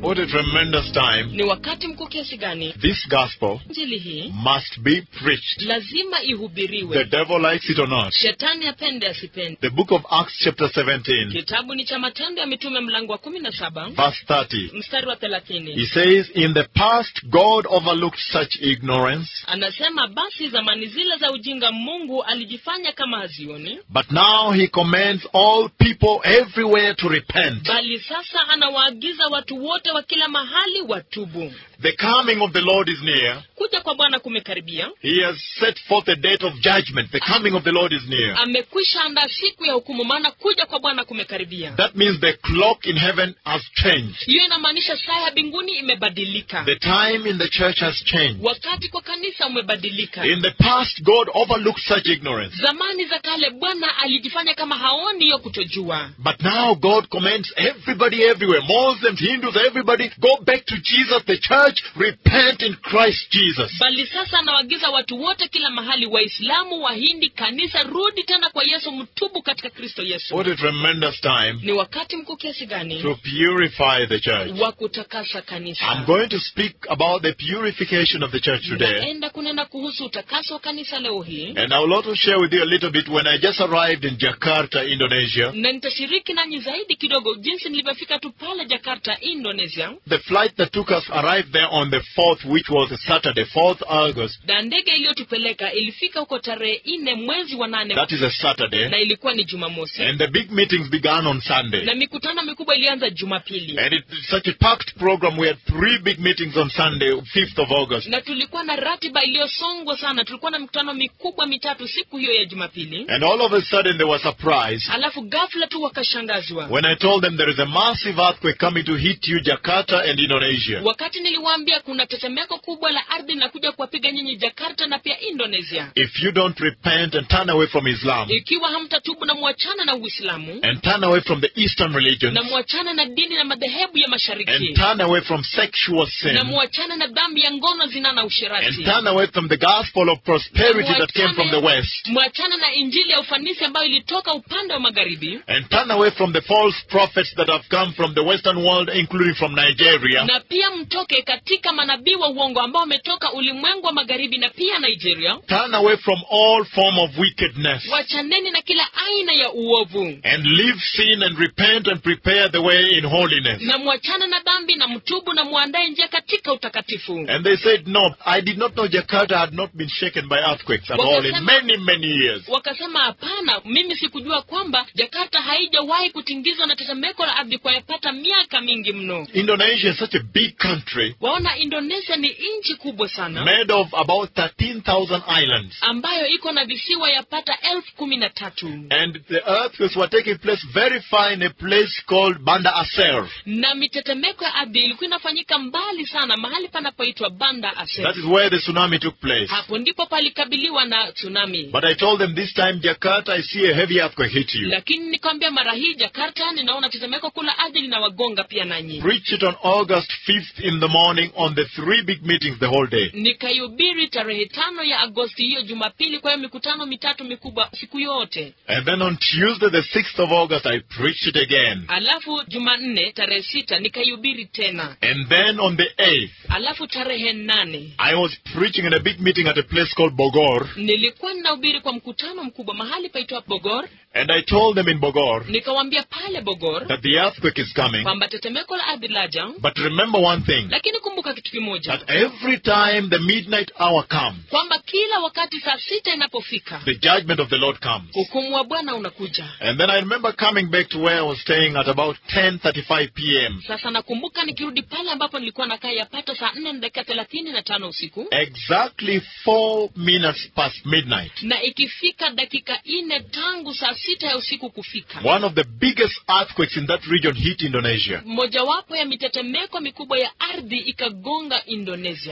What a tremendous time. ni wakati mkuu kiasi gani This gospel injili hii must be preached. lazima The ihubiriwe devil likes it or not. shetani apende asipende The book of Acts, chapter 17, kitabu ni cha matendo ya mitume mlango wa kumi na saba verse 30. mstari wa He thelathini says, In the past, God overlooked such ignorance, anasema basi zamani zile za ujinga mungu alijifanya kama hazioni but now he commands all people everywhere to repent. bali sasa anawaagiza watu wote wa kila mahali watubu The coming of the Lord is near. kuja kwa bwana kumekaribia He has set forth a date of judgment. The coming of the Lord is near. amekwisha andaa siku ya hukumu maana kuja kwa bwana kumekaribia That means the clock in heaven has changed. hiyo inamaanisha saa ya mbinguni imebadilika The time in the church has changed. wakati kwa kanisa umebadilika In the past, God overlooked such ignorance. zamani za kale bwana alijifanya kama haoni hiyo kutojua But now God commands everybody everywhere, Muslims, Hindus, everybody, go back to Jesus, the church, repent in Christ Jesus. bali sasa anawaagiza watu wote kila mahali waislamu wahindi kanisa rudi tena kwa yesu mtubu katika kristo yesu What a tremendous time ni wakati mkuu kiasi gani to purify the church. wa kutakasa kanisa I'm going to speak about the purification of the church today. naenda kunena kuhusu utakaso wa kanisa leo hii And I will also share with you a little bit when I just arrived in Jakarta, Indonesia. na nitashiriki nanyi zaidi kidogo jinsi nilivyofika tu pale jakarta indonesia The flight that took us arrived there on the 4th, which was a Saturday, 4th August. na ndege iliyotupeleka ilifika huko tarehe nne mwezi wa nane That is a Saturday. na ilikuwa ni jumamosi And the big meetings began on Sunday. na mikutano mikubwa ilianza jumapili And it's such a packed program. We had three big meetings on Sunday, 5th of August. na tulikuwa na ratiba iliyosongwa sana tulikuwa na mikutano mikubwa mitatu siku hiyo ya jumapili And all of a sudden they were surprised alafu ghafla tu wakashangazwa when I told them there is a massive earthquake coming to hit you, Jakarta and Indonesia. wakati niliwaambia kuna tetemeko kubwa la ardhi linakuja kuwapiga nyinyi jakarta na pia indonesia If you don't repent and turn away from Islam ikiwa hamtatubu na mwachana na uislamu and turn away from the Eastern religion na mwachana na dini na madhehebu ya mashariki and turn away from sexual sin na mwachana na dhambi ya ngono zina na and usherati turn away from the gospel of prosperity that came from the West mwachana na injili ya ufanisi ambayo ilitoka upande wa magharibi and turn away from the false prophets that have come from the Western world, including from Nigeria. na pia mtoke katika manabii wa uongo ambao wametoka ulimwengu wa magharibi na pia nigeria Turn away from all form of wickedness wachaneni na kila aina ya uovu and leave sin and repent and prepare the way in holiness. na mwachana na dhambi na mtubu na mwandae njia katika utakatifu And they said, No, I did not know Jakarta had not been shaken by earthquakes at all in Wakasema- many, many years. wakasema hapana mimi sikujua kwamba jakarta haijawahi kutingizwa na tetemeko la ardhi kwa yapata miaka mingi mno Indonesia is such a big country waona indonesia ni nchi kubwa sana made of about 13,000 islands. ambayo iko na visiwa yapata elfu kumi na tatu And the earthquakes were taking place very far in a place called Banda Aceh. na mitetemeko ya ardhi ilikuwa inafanyika mbali sana mahali panapoitwa banda That ase is where the tsunami took place. hapo ndipo palikabiliwa na tsunami But I told them this time, Jakarta, I see a heavy earthquake hit you. lakini nikwambia mara hii jakarta ninaona tetemeko kula ardhi linawagonga pia nanyi Preach it on August 5th in the morning on the three big meetings the whole day. nikaihubiri tarehe tano ya agosti hiyo jumapili kwa hiyo mikutano mitatu mikubwa siku yote And then on Tuesday, the 6th of August, I preached it again. alafu jumanne tarehe sita nikaihubiri tena And then on the 8th, alafu tarehe nane I was preaching in a big meeting at a place called Bogor. nilikuwa ninahubiri kwa mkutano mkubwa mahali paitwa bogor And I told them in Bogor nikawambia pale bogor that the earthquake is coming. kwamba tetemeko la ardhi laja But remember one thing lakini kumbuka kitu kimoja that every time the midnight hour comes, kwamba kila wakati saa sita inapofika the judgment of the Lord comes. hukumu wa bwana unakuja And then I remember coming back to where I was staying at about 10:35 p.m. sasa nakumbuka nikirudi pale ambapo nilikuwa nakaa yapata saa nne na dakika thelathini na tano usiku Exactly four minutes past midnight. na ikifika dakika nne tangu saa sita ya usiku kufika One of the biggest earthquakes in that region hit Indonesia. mojawapo ya mitetemeko mikubwa ya ardhi ikagonga indonesia The Lord had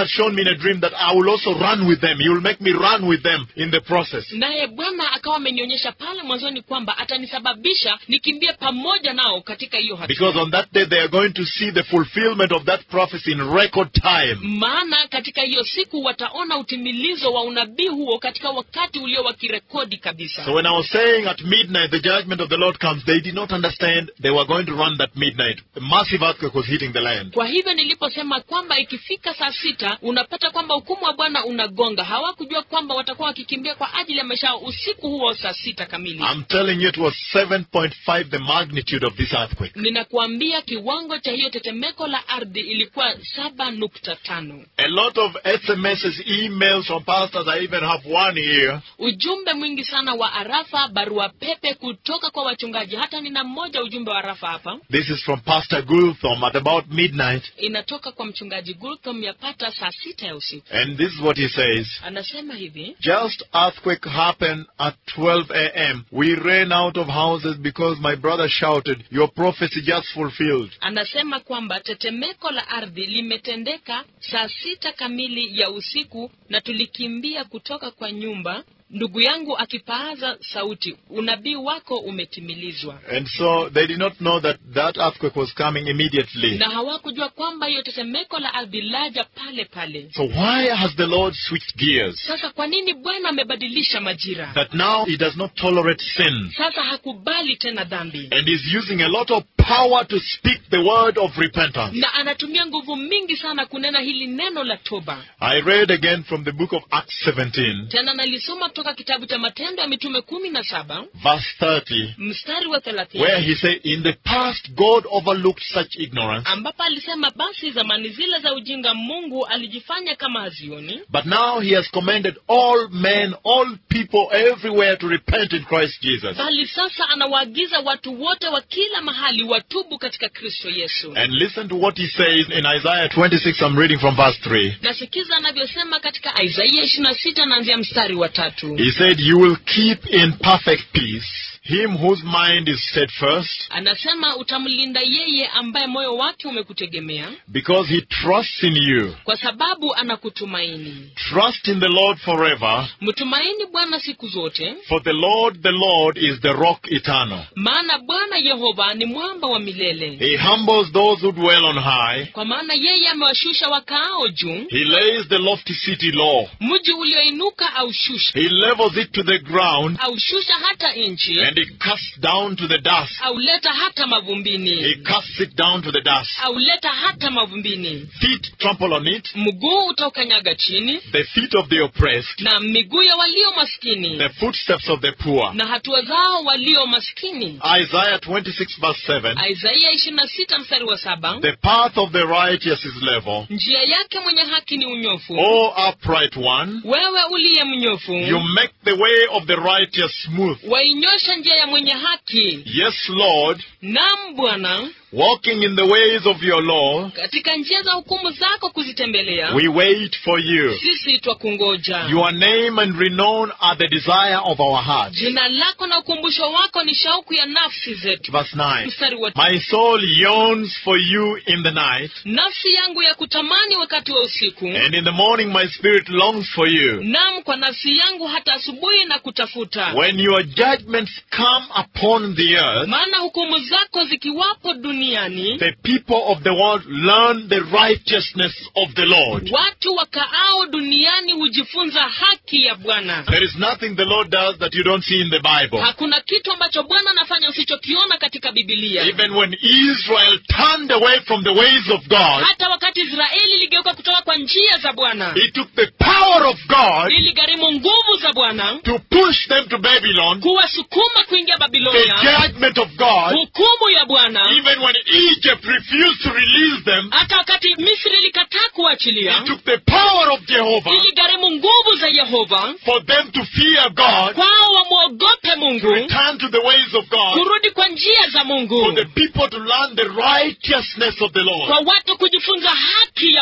had shown me in a dream that I will also run with them. He will make me run with them in the process. naye bwana akawa amenionyesha pale mwanzoni kwamba atanisababisha nikimbie pamoja nao katika hiyo hatua Because on that day they are going to see the fulfillment of that prophecy in record time. maana katika hiyo siku wataona utimilizo wa unabii huo katika wakati ulio wa kirekodi kabisa So when I was saying at midnight the judgment of the Lord comes, they did not understand they were going to run that midnight. A massive earthquake was hitting the land. kwa hivyo niliposema kwamba ikifika saa sita unapata kwamba hukumu wa bwana unagonga hawakujua kwamba watakuwa wakikimbia kwa ajili ya maisha yao usiku huo saa sita kamili I'm telling you it was 7.5 the magnitude of this earthquake. ninakuambia kiwango cha hiyo tetemeko la ardhi ilikuwa saba nukta tano A lot of SMSs, emails from pastors. I even have one here. ujumbe mwingi sana wa arafa barua pepe kutoka kwa wachungaji hata nina mmoja ujumbe wa arafa hapa This is from Pastor Gulthom at about midnight. inatoka kwa mchungaji gulthom yapata saa sita ya usiku And this is what he says. anasema hivi Just earthquake happened at 12 a.m. We ran out of houses because my brother shouted, your prophecy just fulfilled. anasema kwamba tetemeko la ardhi limetendeka saa sita kamili ya usiku na tulikimbia kutoka kwa nyumba ndugu yangu akipaaza sauti unabii wako umetimilizwa And so they did not know that that earthquake was coming immediately. na hawakujua kwamba hiyo tetemeko la ardhi laja pale pale So why has the Lord switched gears? sasa kwa nini bwana amebadilisha majira That now he does not tolerate sin. sasa hakubali tena dhambi And is using a lot of power to speak the word of repentance. na anatumia nguvu mingi sana kunena hili neno la toba I read again from the book of Acts 17, tena nalisoma kutoka kitabu cha matendo ya mitume kumi na saba verse 30, mstari wa thelathini where he said, In the past, God overlooked such ignorance, ambapo alisema basi zamani zile za ujinga mungu alijifanya kama hazioni but now he has commanded all men, all people everywhere to repent in Christ Jesus. bali sasa anawaagiza watu wote wa kila mahali watubu katika kristo yesu And listen to what he says in Isaiah 26, I'm reading from verse 3. nasikiza anavyosema katika isaia ishirina sita naanzia mstari wa tatu He said, You will keep in perfect peace him whose mind is steadfast, anasema utamlinda yeye ambaye moyo wake umekutegemea because he trusts in you. kwa sababu anakutumaini Trust in the Lord forever, mtumaini bwana siku zote for the Lord, the Lord is the rock eternal. maana bwana yehova ni mwamba wa milele He humbles those who dwell on high. kwa maana yeye amewashusha wakaao juu He lays the lofty city low. mji ulioinuka aushusha He levels it to the ground, aushusha hata nchi and he casts down to the dust. auleta hata He mavumbini casts it down to the dust. auleta hata mavumbini Feet trample on it, mguu utaukanyaga chini the feet of the oppressed, na miguu ya walio maskini the footsteps of the poor. na hatua zao walio maskini Isaiah 26 verse 7. isaia ishirini na sita mstari wa saba The path of the righteous is level. njia yake mwenye haki ni unyofu O upright one, wewe uliye mnyofu you make the way of the righteous smooth. wainyosha njia ya mwenye haki Yes, Lord, nam bwana walking in the ways of your law, katika njia za hukumu zako kuzitembelea we wait for you. sisi twakungoja Your name and renown are the desire of our heart. jina lako na ukumbusho wako ni shauku ya nafsi zetu Verse 9. mstari wa My soul yearns for you in the night, nafsi yangu ya kutamani wakati wa usiku and in the morning my spirit longs for you. nam kwa nafsi yangu hata asubuhi na kutafuta When your judgments come upon the earth, maana hukumu zako zikiwapo duniani the people of the world learn the righteousness of the Lord. watu wakaao duniani hujifunza haki ya bwana There is nothing the Lord does that you don't see in the Bible. hakuna kitu ambacho bwana anafanya usichokiona katika bibilia Even when Israel turned away from the ways of God, hata wakati israeli iligeuka kutoka kwa njia za bwana He took the power of God iligharimu nguvu za bwana to push them to Babylon, kuwasukuma kuingia the babilonia judgment of God, hukumu ya bwana even when Egypt refused to release them, hata wakati misri ilikataa kuachilia He took the power of Jehovah iligharimu nguvu za yehova for them to fear God, kwao wamwogope to mungu return to the ways of God, kurudi kwa njia za for mungu the people to learn the righteousness of the Lord. kwa watu kujifunza haki ya mungu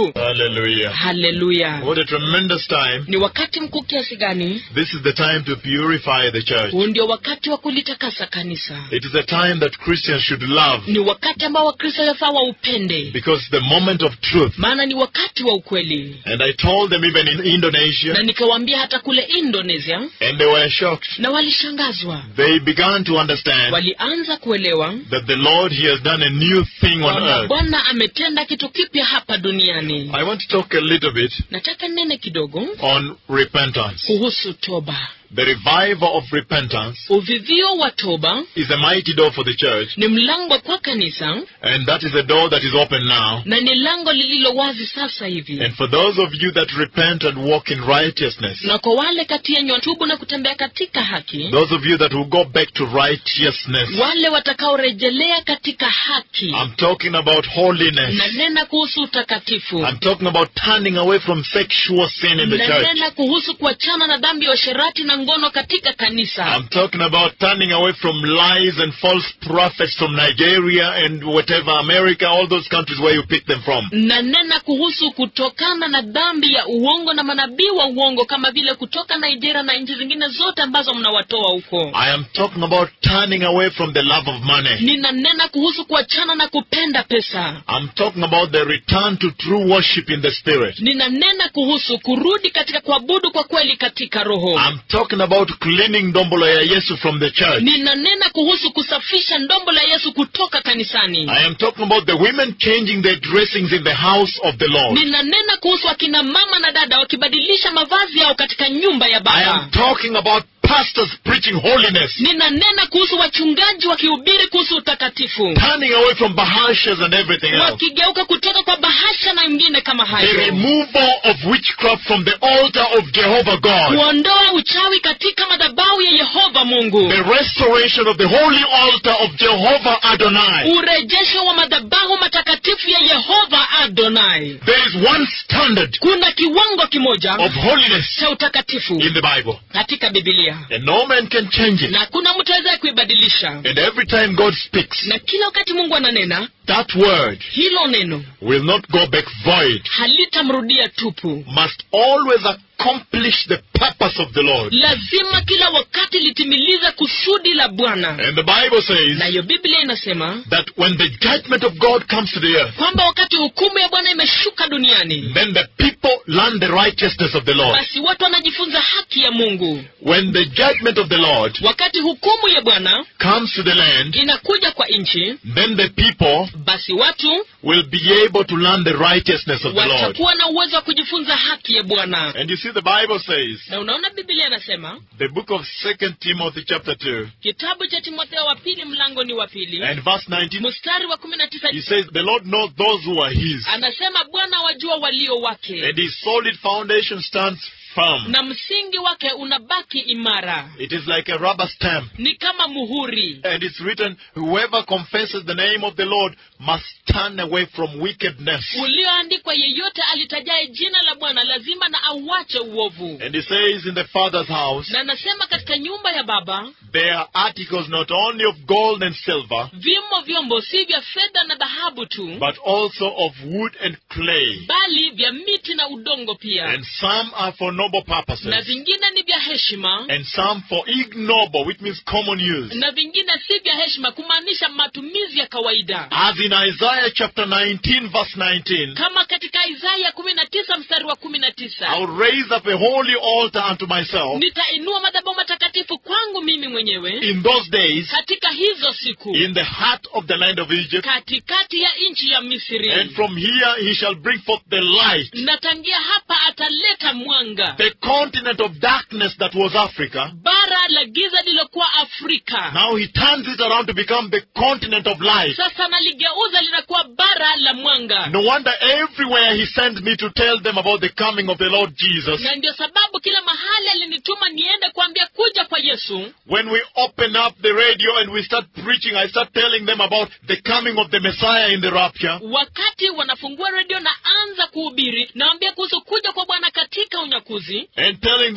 mungu Hallelujah. haleluya What a tremendous time. ni wakati mkuu kiasi gani This is the time to purify the church. huu ndio wakati wa kulitakasa kanisa It is a time that Christians should love ni wakati ambao wakristo yafaa waupende because the moment of truth. maana ni wakati wa ukweli And I told them even in Indonesia, na nikawaambia hata kule indonesia and they were shocked. na walishangazwa They began to understand walianza kuelewa that the Lord, He has done a new thing on kwamba earth. bwana ametenda kitu kipya hapa duniani I want to talk a little bit nataka nene kidogo on repentance. kuhusu toba The revival of repentance uvivio wa toba is a mighty door for the church, ni mlango kwa kanisa and that is a door that is open now. na ni lango lililo wazi sasa hivi And for those of you that repent and walk in righteousness, na kwa wale kati yenyu watubu na kutembea katika haki those of you that will go back to righteousness, wale watakaorejelea katika haki I'm talking about holiness. na nena kuhusu utakatifu I'm talking about turning away from sexual sin in the na church. nena kuhusu kuachana na dhambi ya usherati na ngono katika kanisa I'm talking about turning away from lies and false prophets from Nigeria and whatever, America, all those countries where you pick them from. na nena kuhusu kutokana na dhambi ya uongo na manabii wa uongo kama vile kutoka nigeria na nchi zingine zote ambazo mnawatoa huko I am talking about turning away from the love of money. ninanena kuhusu kuachana na kupenda pesa I'm talking about the return to true worship in the spirit. ninanena kuhusu kurudi katika kuabudu kwa kweli katika roho I'm talking about cleaning dombolo ya Yesu from the church. ninanena kuhusu kusafisha ndombo la yesu kutoka kanisani I am talking about the women changing their dressings in the house of the Lord. ninanena kuhusu akina mama na dada wakibadilisha mavazi yao katika nyumba ya I baba am talking about pastors preaching holiness, ninanena kuhusu wachungaji wakihubiri kuhusu utakatifu turning away from bahashas and everything else. wakigeuka kutoka kwa bahasha na mengine kama The hayo removal of witchcraft from the altar of Jehovah God. kuondoa uchawi katika madhabahu ya yehova mungu The restoration of the holy altar of Jehovah Adonai. urejesho wa madhabahu matakatifu ya yehova adonai There is one standard kuna kiwango kimoja of holiness cha utakatifu in the Bible, katika bibilia and no man can change it. na kuna mtu aweza kuibadilisha And every time God speaks, na kila wakati mungu ananena that word hilo neno will not go back void, halitamrudia tupu must always accomplish the purpose of the Lord. lazima kila wakati litimilize kusudi la bwana And the Bible says nayo biblia inasema that when the judgment of God comes to the earth, kwamba wakati hukumu ya bwana imeshuka duniani then the people learn the righteousness of the Lord. basi watu wanajifunza haki ya mungu When the judgment of the Lord wakati hukumu ya bwana comes to the land, inakuja kwa nchi then the people basi watu will be able to learn the righteousness of the Lord. watakuwa na uwezo wa kujifunza haki ya bwana And you see, the Bible says, na unaona biblia inasema the book of Second Timothy chapter 2 kitabu cha timotheo wa pili mlango ni wa pili and verse 19, mstari wa kumi na tisa he says, the Lord knows those who are his, anasema bwana wajua walio wake and his solid foundation stands firm. na msingi wake unabaki imara It is like a rubber stamp. ni kama muhuri And it's written, whoever confesses the name of the Lord must turn away from wickedness. ulioandikwa yeyote alitajaye jina la bwana lazima na auache uovu And he says in the Father's house, na anasema katika nyumba ya baba there are articles not only of gold and silver, vimo vyombo si vya fedha na dhahabu tu but also of wood and clay. bali vya miti na udongo pia And some are for noble na purposes, vingine ni vya heshima and some for ignoble, which means common use. na vingine si vya heshima kumaanisha matumizi ya kawaida As in Isaiah chapter 19, verse 19, kama katika isaya kumi na tisa mstari wa kumi na tisa I'll raise up a holy altar unto myself nitainua madhabahu matakatifu kwangu mimi mwenyewe in those days katika hizo siku in the heart of the land of Egypt. katikati ya nchi ya misri And from here he shall bring forth the light, na tangia hapa ataleta mwanga the continent of darkness that was Africa. bara la giza lilokuwa afrika Now he turns it around to become the continent of light. sasa naligeuza linakuwa bara la mwanga No wonder everywhere he sent me to tell them about the coming of the Lord Jesus. na ndio sababu kila mahali alinituma niende kuambia kuja kwa yesu When we open up the radio and we start preaching, I start telling them about the coming of the Messiah in the rapture. wakati wanafungua redio na anza kuhubiri nawambia kuhusu kuja kwa bwana katika unyakuzi And telling them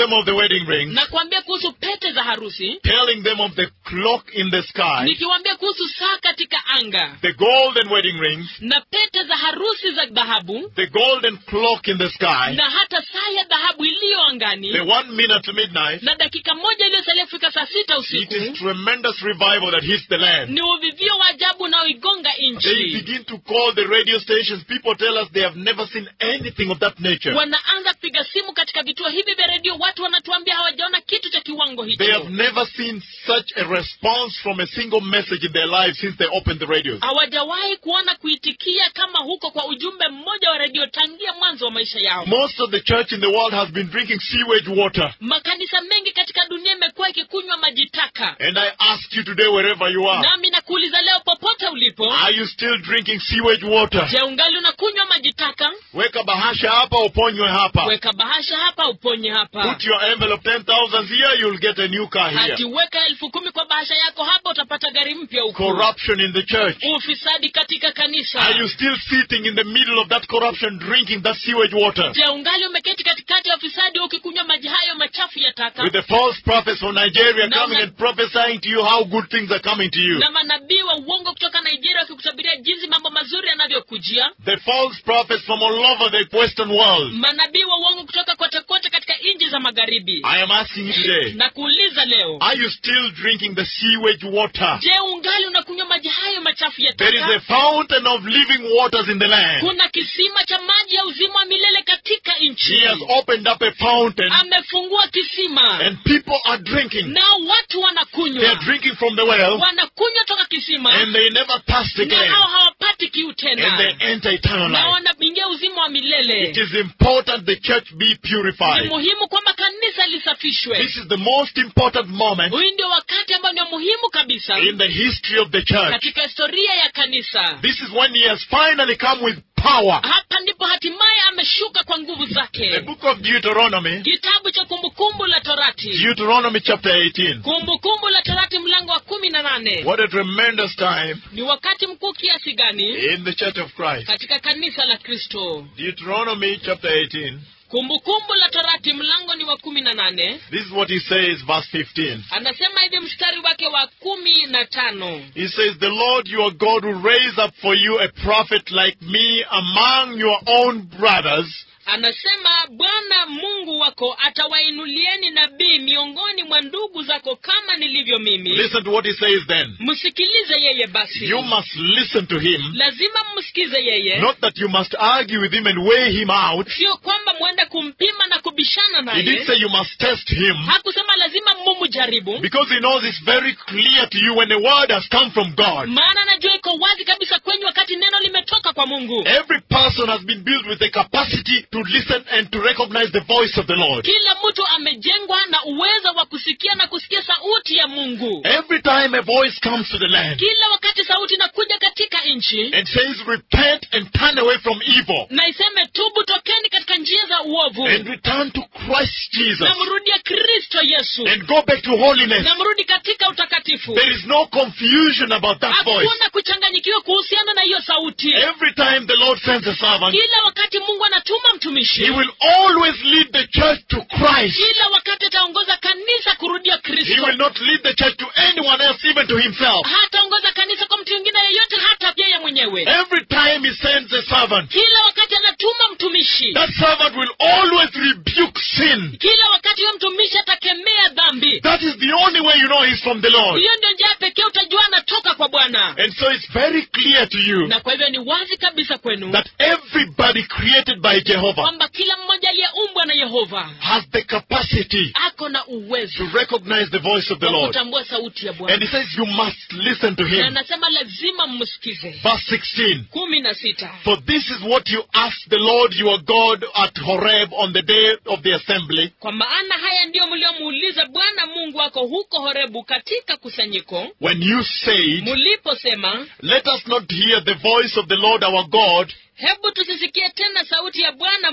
them of the wedding ring, na kuambia kuhusu pete za harusi telling them of the clock in the sky, nikiwaambia kuhusu saa katika anga the golden wedding ring, na pete za harusi za dhahabu the golden clock in the sky, na hata saa ya dhahabu iliyo angani the one minute to midnight. na dakika moja iliyosalia kufika saa sita It usiku is tremendous revival that hits the land. ni uvivio wa ajabu unaoigonga They nchi begin to call the radio stations. People tell us they have never seen anything of that nature. wanaanza kupiga simu katika vituo hivi vya redio watu wanatuambia hawajaona kitu cha kiwango They have hicho never seen such a response from a single message in their lives since they opened the radios. hawajawahi kuona kuitikia kama huko kwa ujumbe mmoja wa redio tangia mwanzo wa maisha yao Most of the church in the world has been drinking sewage water. makanisa mengi katika dunia imekuwa ikikunywa maji taka And I ask you today, wherever you are, nami nakuuliza leo popote ulipo are you still drinking sewage water? je ungali unakunywa maji taka Weka bahasha hapa, uponywe hapa. weka bahasha hapa uponye hapa Put your envelope 10,000 here, you'll get a new car here. akiweka elfu kumi kwa bahasha yako hapa utapata gari mpya huku Corruption in the church. ufisadi katika kanisa Are you still sitting in the middle of that corruption, drinking that sewage water? je ungali umeketi katikati ya ufisadi ukikunywa maji hayo machafu ya taka With the false prophets from Nigeria No, coming no. and prophesying to you how good things are coming to you. na manabii wa uongo kutoka nigeria wakikutabiria jinsi mambo mazuri yanavyokujia The false prophets from all over the Western world. manabii wa uongo kutoka kote kote katika nchi za magharibi I am asking you today, na kuuliza leo are you still drinking the sewage water? je ungali unakunywa maji hayo machafu ya There is a taka fountain of living waters in the land. kuna kisima cha maji ya uzima wa milele katika nchi He has opened up a fountain amefungua kisima and people are drinking. nao watu They are wanakunywa drinking from the well wanakunywa toka kisima and they never thirst na again. hao hawapati kiu And tena they enter eternal na life. wanaingia uzima wa It milele is important the church be ni purified. muhimu kwamba kanisa lisafishwe This is the most important moment huyu ndio wakati ambao ni muhimu kabisa in the history of the church. katika historia ya kanisa This is when he has finally come with power. hapa ndipo hatimaye ameshuka kwa nguvu The zake book of Deuteronomy, kitabu cha kumbukumbu la torati Deuteronomy chapter 18. kumbukumbu la torati mlango wa kumi na nane What a tremendous time ni wakati mkuu kiasi gani in the church of Christ. katika kanisa la kristo Deuteronomy chapter 18. kumbukumbu la torati mlango ni wa kumi na nane This is what he says, verse 15. anasema hivi mstari wake wa kumi na tano He says, The Lord your God will raise up for you a prophet like me among your own brothers. anasema bwana mungu wako atawainulieni nabii miongoni mwa ndugu zako kama nilivyo mimi Listen to what he says then. msikilize yeye basi You must listen to him. lazima mmsikize yeye Not that you must argue with him and weigh him out. sio kwamba mwende kumpima na kubishana He did naye say you must test him. hakusema lazima mumu jaribu Because he knows it's very clear to you when the word has come from God. maana najua iko wazi kabisa kwenyu wakati neno limetoka kwa mungu Every person has been built with the capacity to listen and to recognize the voice of the Lord. kila mtu amejengwa na uwezo wa kusikia na kusikia sauti ya mungu Every time a voice comes to the land kila wakati sauti inakuja katika nchi and says, Repent and turn away from evil na iseme tubu tokeni katika njia za uovu and return to Christ Jesus na mrudie kristo yesu and go back to holiness. na mrudi katika utakatifu There is no confusion about that voice. hakuna kuchanganyikiwa kuhusiana na hiyo sauti Every time the Lord sends a servant, kila wakati mungu anatuma mtumishi He will always lead the church to Christ. kila wakati ataongoza kanisa kurudia He kristo will not lead the church to anyone else, even to himself. hataongoza kanisa kwa mtu mwingine yeyote hata yeye mwenyewe Every time he sends a servant, kila wakati anatuma mtumishi that servant will always rebuke sin. kila wakati huyo mtumishi atakemea dhambi That is the only way you know he's from the Lord. hiyo ndio njia pekee utajua anatoka kwa bwana And so it's very clear to you na kwa hivyo ni wazi kabisa kwenu that everybody created by Jehovah kwamba kila mmoja aliyeumbwa na yehova has the capacity ako na uwezo to recognize the voice of the wa Lord. kutambua sauti ya And bwana he says you must listen to na him. anasema lazima mmsikize Verse 16. kumi na sita For this is what you asked the Lord your God at Horeb on the day of the assembly. kwa maana haya ndiyo mliomuuliza bwana mungu wako huko horebu katika kusanyiko When you said, muliposema Let us not hear the voice of the Lord our God, hebu tusisikie tena sauti ya bwana mungu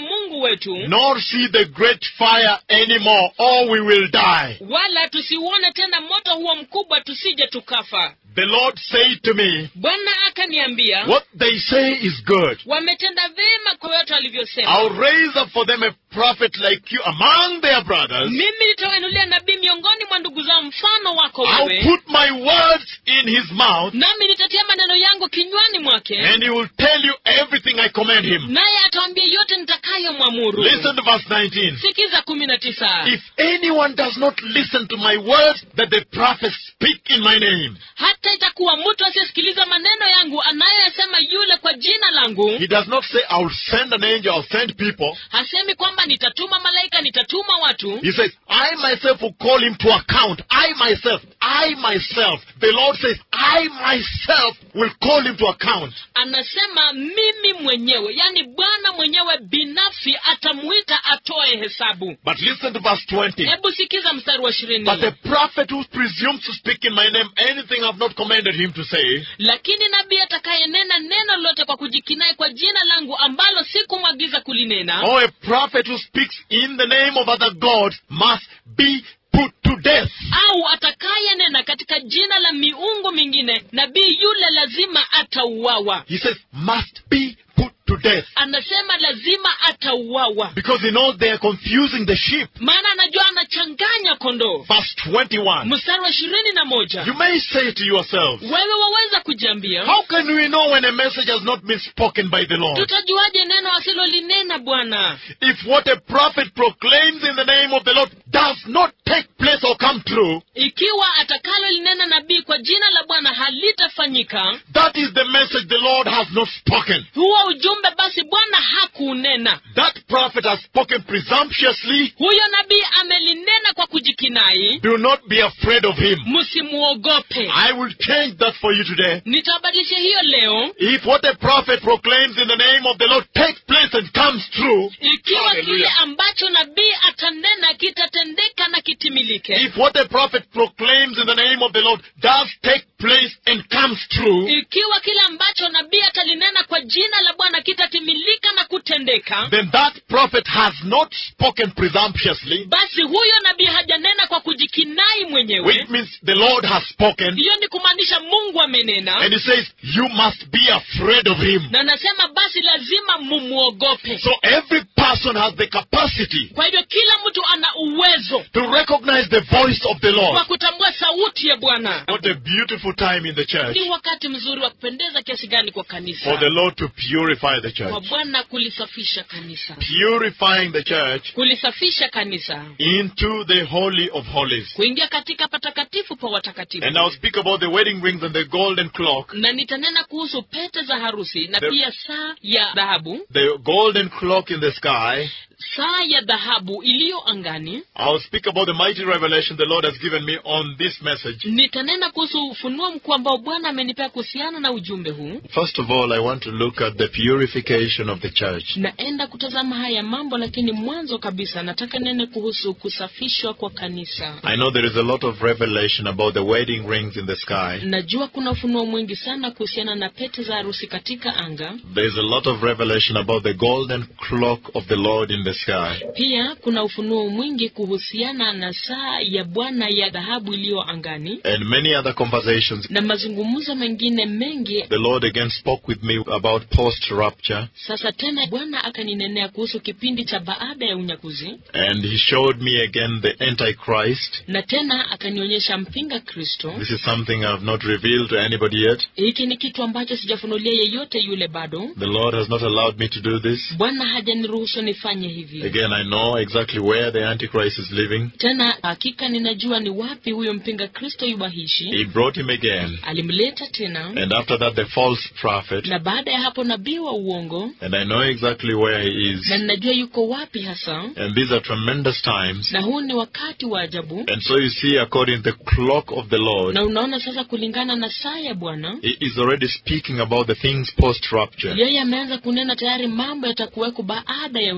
wetu nor see the great fire anymore, or we will die. wala tusiuone tena moto huo mkubwa tusije tukafa The Lord said to me, bwana akaniambia What they say is good. wametenda vyema kwa yote walivyosema I'll raise up for them a prophet like you among their brothers. mimi nitawainulia nabii miongoni mwa ndugu zao mfano wako I'll wewe put my words in his mouth, nami nitatia maneno yangu kinywani mwake and he will tell you everything I command him. naye atawambia yote nitakayomwamuru Listen to verse 19. sikiza kumi na tisa If anyone does not listen to my words that the prophets speak in my name, hata itakuwa mtu asiyesikiliza maneno yangu anayoyasema yule kwa jina langu he does not say, I'll send an angel, I'll send people. hasemi kwamba nitatuma malaika nitatuma watu He says, I myself will call him to account. I myself, I myself. The Lord says, I myself will call him to account. anasema mimi mwenyewe yani bwana mwenyewe binafsi atamuita atoe hesabu But listen to verse 20. hebu sikiza mstari wa ishirini But the prophet who presumes to speak in my name anything I've not commanded him to say, lakini nabii atakayenena neno lolote kwa kujikinai kwa jina langu ambalo sikumwagiza kulinena or a prophet who speaks in the name of other gods must be put to death. au atakayenena katika jina la miungu mingine nabii yule lazima atauawa He says, must be put to death. anasema lazima atauawa Because he knows they are confusing the sheep. maana anajua anachanganya kondoo Verse 21. mstari wa ishirini na moja You may say to yourselves, wewe waweza kujiambia How can we know when a message has not been spoken by the Lord? tutajuaje neno asilolinena bwana If what a prophet proclaims in the name of the Lord does not take place or come true, ikiwa atakalolinena nabii kwa jina la bwana halitafanyika that is the message the Lord has not spoken. huo ujumbe basi bwana hakuunena That prophet has spoken presumptuously. huyo nabii amelinena kwa kujikinai Do not be afraid of him. msimuogope I will change that for you today. nitabadilisha hiyo leo If what a prophet proclaims in the name of the Lord takes place and comes true, ikiwa kile Hallelujah. ambacho nabii atanena kitatendeka na kitimilike if what a prophet proclaims in the name of the Lord does take place and comes true, ikiwa kile ambacho nabii atalinena kwa jina la bwana kitatimilika na kutendeka then that prophet has not spoken presumptuously, basi huyo nabii hajanena kwa kujikinai mwenyewe which means the Lord has spoken, hiyo ni kumaanisha mungu amenena and he says, You must be afraid of him. na nasema basi lazima mumwogope So every person has the capacity kwa hivyo kila mtu ana uwezo to recognize the voice of the wa Lord. kutambua sauti ya bwana What a beautiful time in the church ni wakati mzuri wa kupendeza kiasi gani kwa kanisa for the Lord to purify the kwa church. bwana kulisafisha kanisa Purifying the church kulisafisha kanisa into the Holy of Holies. kuingia katika patakatifu pa watakatifu And I'll speak about the wedding rings and the golden clock. na nitanena kuhusu pete za harusi na The- pia saa ya dhahabu The golden clock in the sky. saa ya dhahabu iliyo angani I'll speak about the mighty revelation the Lord has given me on this message. nitanena kuhusu ufunuo mkuu ambao bwana amenipea kuhusiana na ujumbe huu First of all, I want to look at the purification of the church. naenda kutazama haya mambo lakini mwanzo kabisa nataka nene kuhusu kusafishwa kwa kanisa I know there is a lot of revelation about the wedding rings in the sky. najua kuna ufunuo mwingi sana kuhusiana na pete za harusi katika anga There's a lot of revelation about the golden clock of the Lord in the sky. pia kuna ufunuo mwingi kuhusiana na saa ya bwana ya dhahabu iliyo angani And many other conversations. na mazungumzo mengine mengi The Lord again spoke with me about post rapture. sasa tena bwana akaninenea kuhusu kipindi cha baada ya unyakuzi And He showed me again the Antichrist. na tena akanionyesha mpinga kristo This is something I've not revealed to anybody yet. hiki ni kitu ambacho sijafunulia yeyote yule bado The Lord has not allowed me to do this. bwana hajaniruhusu nifanye hivi Again, I know exactly where the Antichrist is living. tena hakika ninajua ni wapi huyo mpinga kristo yubahishi He brought him again. alimleta tena And after that, the false prophet. na baada ya hapo nabii wa uongo And I know exactly where he is. na ninajua yuko wapi hasa And these are tremendous times. na huu ni wakati wa ajabu And so you see, according to the clock of the Lord, na unaona sasa kulingana na saa ya bwana he is already speaking about the things post rapture. yeye ameanza kunena tayari mambo yatakuweko baada ya unyakuzi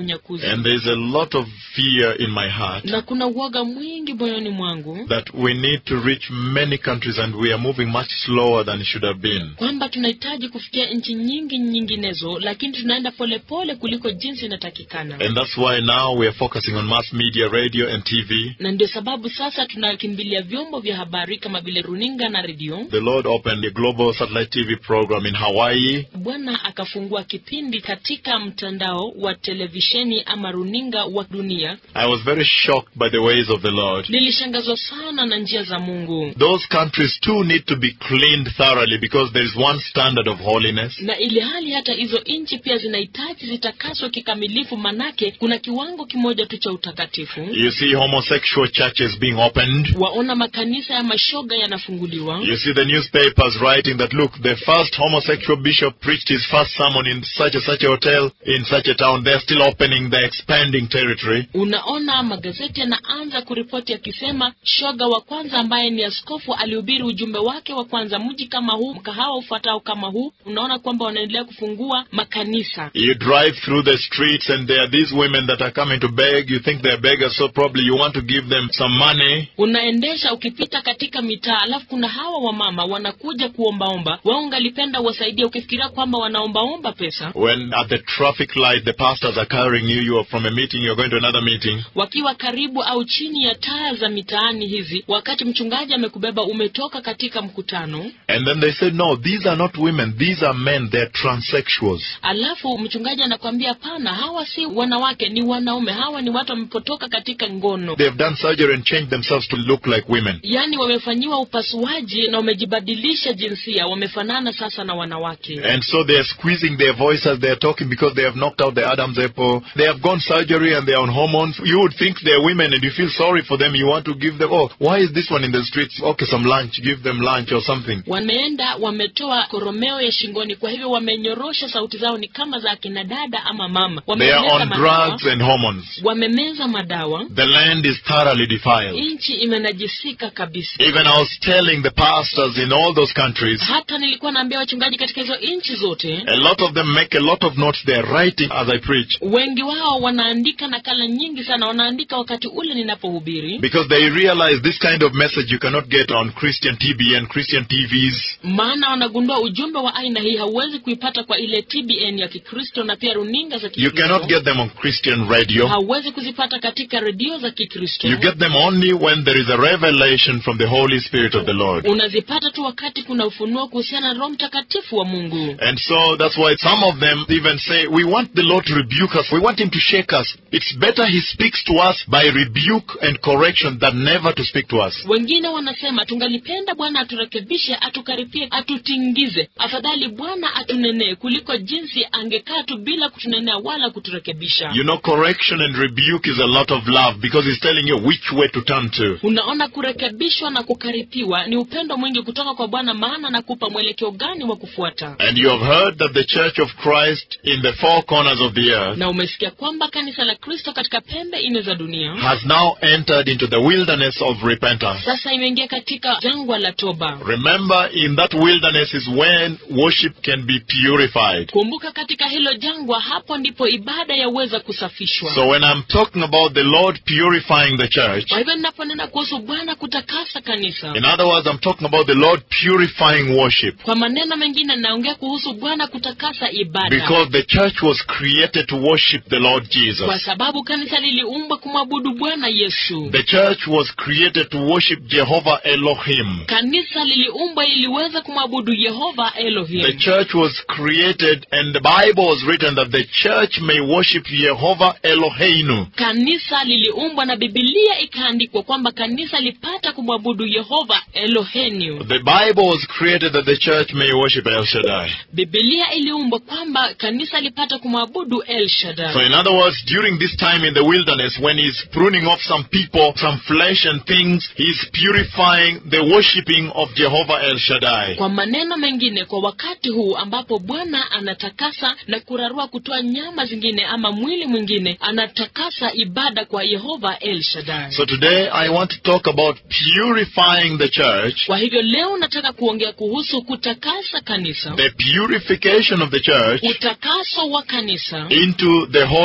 And there's a lot of fear in my heart na kuna uoga mwingi moyoni mwangu that we need to reach many countries and we are moving much slower than it should have been. kwamba tunahitaji kufikia nchi nyingi nyinginezo lakini tunaenda polepole kuliko jinsi inatakikana And that's why now we are focusing on mass media, radio and TV. na ndio sababu sasa tunakimbilia vyombo vya habari kama vile runinga na redio The Lord opened a global satellite TV program in Hawaii bwana akafungua kipindi katika mtandao wa televisheni ama runinga wa dunia I was very shocked by the ways of the Lord. nilishangazwa sana na njia za mungu Those countries too need to be cleaned thoroughly because there is one standard of holiness. na ili hali hata hizo nchi pia zinahitaji zitakaswe kikamilifu manake kuna kiwango kimoja tu cha utakatifu You see homosexual churches being opened. waona makanisa ya mashoga yanafunguliwa You see the newspapers writing that look, the first homosexual bishop preached his first sermon in such and such a hotel in such a town. They're still opening, they're expanding territory. unaona magazeti yanaanza kuripoti yakisema shoga wa kwanza ambaye ni askofu alihubiri ujumbe wake wa kwanza mji kama huu mkahawa ufuatao kama huu unaona kwamba wanaendelea kufungua makanisa You drive through the streets and there are these women that are coming to beg. You think they're beggars, so probably you want to give them some money. unaendesha ukipita katika mitaa alafu kuna hawa wamama wanakuja kuombaomba wao ungalipenda wasaidia ukifikiria kwamba wanaombaomba pesa When at the traffic light the pastors are carrying you, you are from a meeting, you're going to another meeting. wakiwa karibu au chini ya taa za mitaani hizi wakati mchungaji amekubeba umetoka katika mkutano And then they said, no, these are not women, these are men, they're transsexuals. alafu mchungaji anakwambia pana hawa si wanawake ni wanaume hawa ni watu wamepotoka katika ngono They've done surgery and changed themselves to look like women. yaani wamefanyiwa upasuaji na wamejibadilisha jinsia wamefanana sasa na wanawake And so they're squeezing their voice as they're talking because they have knocked out the Adam's apple. They have gone surgery and they're on hormones. You would think they're women and you feel sorry for them. You want to give them, oh, why is this one in the streets? Okay, some lunch. Give them lunch or something. wameenda wametoa koromeo ya shingoni kwa hivyo wamenyorosha sauti zao ni kama za akina dada ama mama They are wamemeza on madawa, drugs and hormones. wamemeza madawa The land is thoroughly defiled. nchi imenajisika kabisa Even I was telling the pastors in all those countries, hata nilikuwa naambia wachungaji katika hizo nchi zote a lot of them make a lot of notes. They're writing as I preach wengi wao wanaandika nakala nyingi sana wanaandika wakati ule ninapohubiri because they realize this kind of message you cannot get on Christian TV and Christian TVs. maana wanagundua ujumbe wa aina hii hauwezi kuipata kwa ile tbn ya kikristo na pia runinga za You cannot kikristo get them on Christian radio. hauwezi kuzipata katika redio za kikristo You get them only when there is a revelation from the Holy Spirit of the Lord. unazipata tu wakati kuna ufunuo kuhusiana na roho mtakatifu wa mungu And so that's why some of them even say, We want the Lord to rebuke us. We want Him to shake us. It's better He speaks to us by rebuke and correction than never to speak to us. wengine wanasema tungalipenda bwana aturekebishe atukaripie atutingize afadhali bwana atunenee kuliko jinsi angekaa tu bila kutunenea wala kuturekebisha You know, correction and rebuke is a lot of love because He's telling you which way to turn to. unaona kurekebishwa na kukaripiwa ni upendo mwingi kutoka kwa bwana maana nakupa mwelekeo gani wa kufuata And you have heard that the Church of Christ in the four corners of the earth na umesikia kwamba kanisa la kristo katika pembe nne za dunia has now entered into the wilderness of repentance. sasa imeingia katika jangwa la toba Remember, in that wilderness is when worship can be purified. kumbuka katika hilo jangwa hapo ndipo ibada yaweza kusafishwa So when I'm talking about the Lord purifying the church, kwa hivyo ninaponena kuhusu bwana kutakasa kanisa in other words, I'm talking about the Lord purifying worship. kwa maneno mengine naongea kuhusu bwana kutakasa ibada Because the church was created to worship the Lord kwa Jesus. sababu kanisa liliumbwa kumwabudu bwana yesu The church was created to worship Jehovah Elohim. kanisa liliumbwa iliweza kumwabudu yehova The elohim church was created and the Bible was written that the church may worship Jehovah Eloheinu. kanisa liliumbwa na bibilia ikaandikwa kwamba kanisa lipata kumwabudu yehova eloheniu The Bible was created that the church may worship El Shaddai. bibilia iliumbwa kwamba kanisa lipata kumwabudu el So shaddai in other words, during this time in the wilderness, when he's pruning off some people, some flesh and things, he's purifying the worshipping of Jehovah El Shaddai. kwa maneno mengine kwa wakati huu ambapo bwana anatakasa na kurarua kutoa nyama zingine ama mwili mwingine anatakasa ibada kwa yehova el shaddai So today I want to talk about purifying the church, kwa hivyo leo nataka kuongea kuhusu kutakasa kanisa the purification of the church utakaso wa kanisa into the holy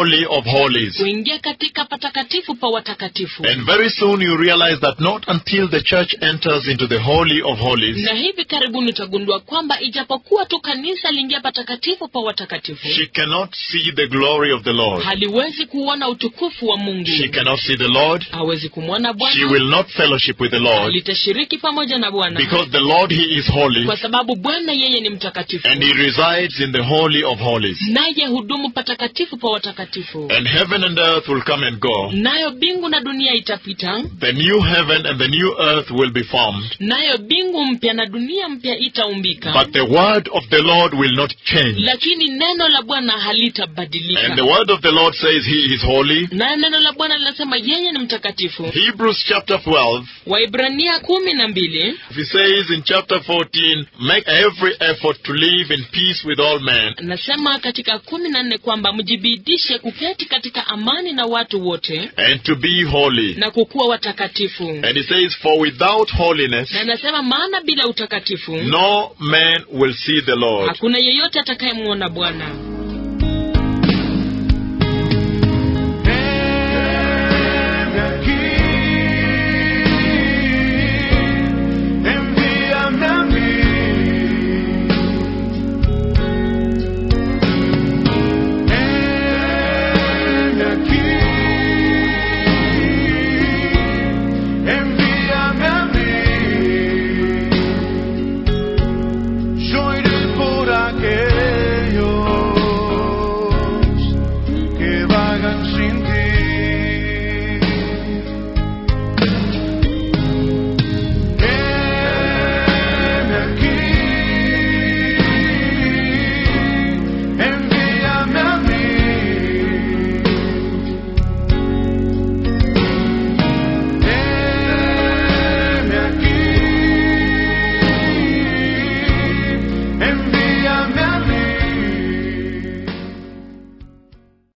Holy of Holies. kuingia katika patakatifu pa watakatifu And very soon you realize that not until the church enters into the Holy of Holies, na hivi karibuni utagundua kwamba ijapokuwa tu kanisa liingia patakatifu pa watakatifu she cannot see the glory of the Lord. haliwezi kuona utukufu wa mungu She cannot see the Lord. hawezi kumwona She bwana will not fellowship with the Lord litashiriki pamoja na bwana because the Lord, He is holy kwa sababu bwana yeye ni mtakatifu and He resides in the Holy of Holies. naye hudumu patakatifu pa watakatifu And heaven and earth will come and go. nayo mbingu na dunia itapita The new heaven and the new earth will be formed. nayo mbingu mpya na dunia mpya itaumbika But the word of the Lord will not change. lakini neno la bwana And the halitabadilika word of the Lord says He is holy. nayo neno la bwana linasema yeye ni mtakatifu Hebrews chapter 12, waibrania kumi na mbili He says in chapter 14, make every effort to live in peace with all men nasema katika kumi na nne kwamba mjibidishe kuketi katika amani na watu wote and to be holy. na kukuwa watakatifu And he says, for without holiness, na nasema maana bila utakatifu no man will see the Lord. hakuna yeyote atakayemwona bwana